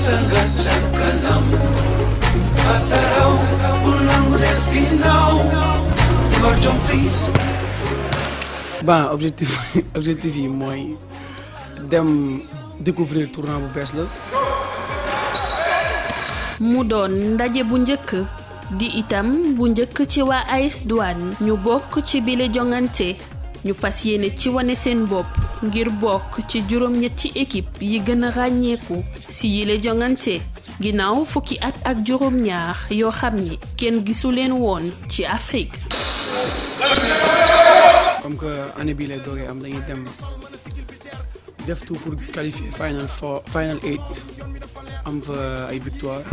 masa nga ca kanam asaraw bul nangu des ginnaaw ngor jom fiis bon objectif objectif yi mooy dem découvrir tournoi bu bees la mu doon ndaje bu njëkk di itam bu njëkk ci waa AS Douane ñu bokk ci bile jongante ñu fas yéene ci wane seen bopp ngir bokk ci juróom-ñetti équipe yi gën a ràññeeku si yile jongante ginnaaw fukki at ak juróom-ñaar yoo xam ni kenn gisu leen woon ci Afrique. comme que année bii lay doogee am dañuy dem def tout pour qualifier final four final eight am fa ay victoire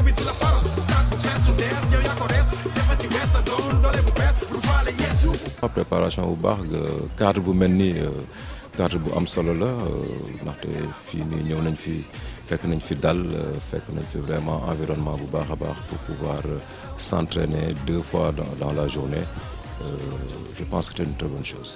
préparation bu baax cadre bu mel ni cadre bu am solo la ndaxte fii nii ñëw nañ fi fekk nañ fi dal fekk nañ fi vraiment environnement bu baax a baax pour pouvoir s'entraîner deux fois dans, dans la journée euh, je pense que c'est une très bonne chose.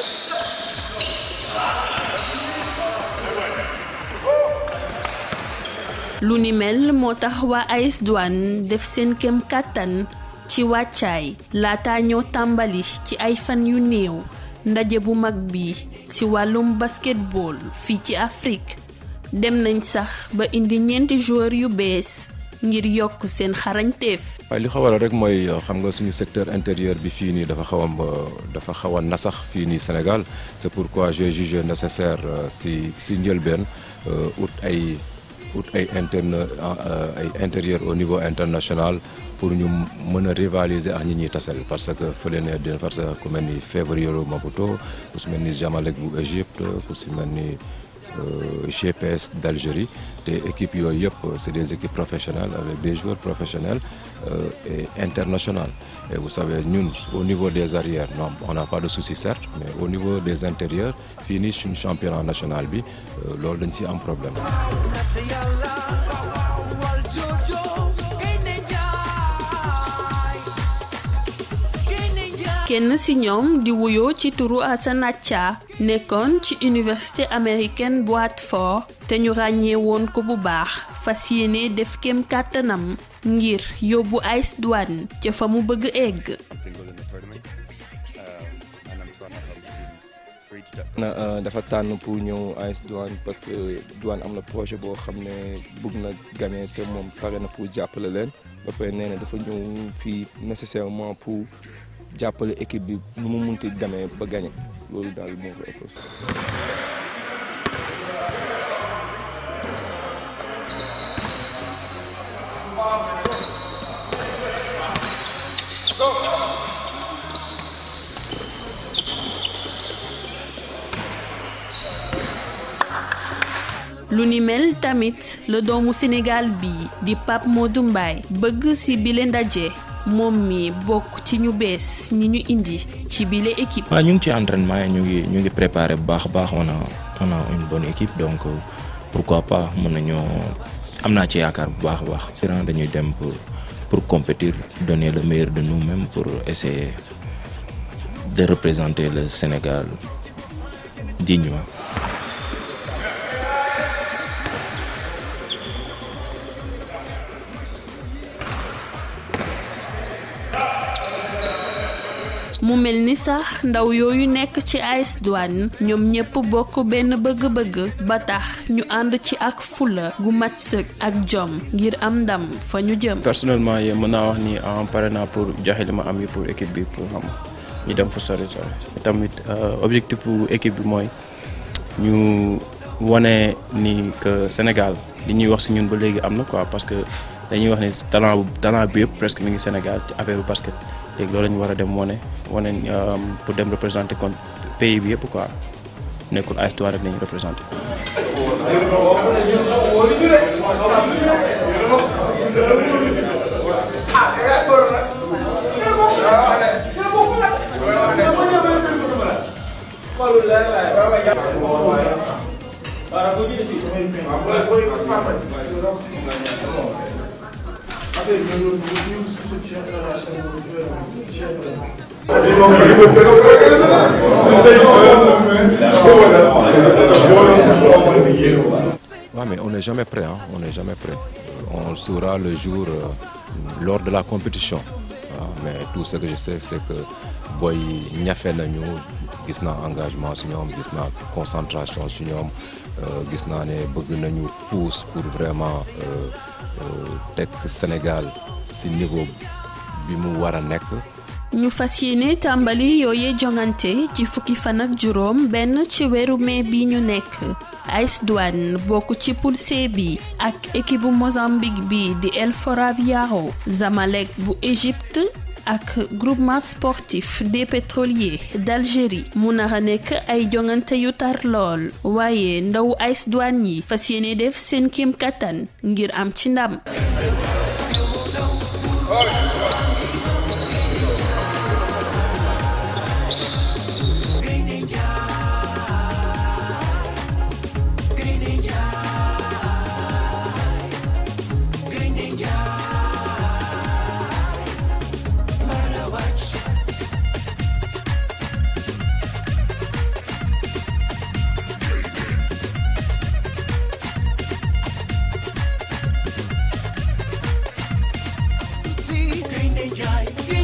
lu ni mel moo tax waa AS Douane def seen kem kàttan ci wàccaay laata ñoo tàmbali ci ay fan yu néew ndaje bu mag bi ci wàllum basketball fii ci Afrique dem nañ sax ba indi ñeenti joueurs yu bees ngir yokk seen xarañteef. waaye li ko waral rek mooy xam nga suñu secteur intérieur bi fii nii dafa xaw a dafa xaw a nasax fii nii Sénégal c'est pourquoi j'ai jugé nécessaire si si njëlbeen ut ay. ut ay interne ay intérieur au niveau international pour ñu mën a rivaliser ak ñi ñuy tasal parce que fële ne dina parce que ku mel ni Févriero Maputo ku si mel ni Zamalek bu Égypte ku si mel ni GPS d'Algérie te équipes yooyu yëpp c'est des équipes professionnelles avec des joueurs professionnels et internationaux et vous savez ñun au niveau des arrières non on n'a pas de souci certes mais au niveau des intérieurs fii nii suñu championnat national bi loolu dañ ci am problème kenn ci ñoom di wuyoo ci turu Assane Acha nekkoon ci université américaine bu Hartford te ñu ràññee woon ko bu baax fas yéene def kem kàttanam ngir yóbbu AS Douane ca fa mu bëgg egg. na dafa tànn pour ñëw AS Douane parce que Douane am na projet boo xam ne bëgg na gagner te moom pare na pour jàppale leen ba pare nee na dafa ñëw fii nécessairement pour jàppale équipe bi nu mu munti demee ba gagner loolu daal moo ko ëpp. lu ni mel tamit la doomu Sénégal bi di Pape Modou Mbaye bëgg ci bile ndaje moom mi bokk ci ñu bees ñi ñu indi ci bile équipe. waaw ñu ngi ci entraînement ñu ngi ñu ngi préparé bu baax a baax on a on a une bonne équipe donc pourquoi pas mën nañoo am naa ci yaakaar bu baax a baax. dañuy dem pour pour compétir donner le meilleur de nous-mêmes pour essayer de représenter le Sénégal dignement. mu mel ni sax ndaw yooyu nekk ci AS Douane ñoom ñépp bokk benn bëgg-bëgg ba tax ñu ànd ci ak fula gu mat sëkk ak jom ngir am ndam fa ñu jëm. personnellement yéen mën naa wax ni en pare naa pour joxe li ma am yi pour équipe bi pour xam ñu dem fa sori sori tamit objectif bu équipe bi mooy ñu wane ni que Sénégal li ñuy wax ci ñun ba léegi am na quoi parce que dañuy wax ni talent bu talent bi yëpp presque mi ngi Sénégal ci affaire bu basket. léegi loolu la ñu war a dem wane wane pour dem représenter kon pays bi yëpp quoi nekkul AS Douane rek la ñuy représenter. Ouais, mais on n'est jamais prêt, hein. on n'est jamais prêt. on le saura le jour euh, lors de la compétition waaw mais tout ce que je sais c'est que booy ñafe nañu gis naa engagement su ñoom gis naa concentration su ñoom gis naa ne bëgg nañu pousse pour vraiment teg Sénégal ci niveau bi mu war a nekk ñu fas yéene tàmbali yooye jongante ci fukki fan ak juróom benn ci weeru mai bi ñu nekk AS Douane bokk ci poule C bi ak équipe bu Mozambique bi di El Foraviaro Zamalek bu Égypte ak groupement sportif des pétroliers d'Algérie mu nar a nekk ay jongante yu tar lool waaye ndaw AS Douane yi fas yéene def seen kéem kattan ngir am ci ndam. gaynde njaay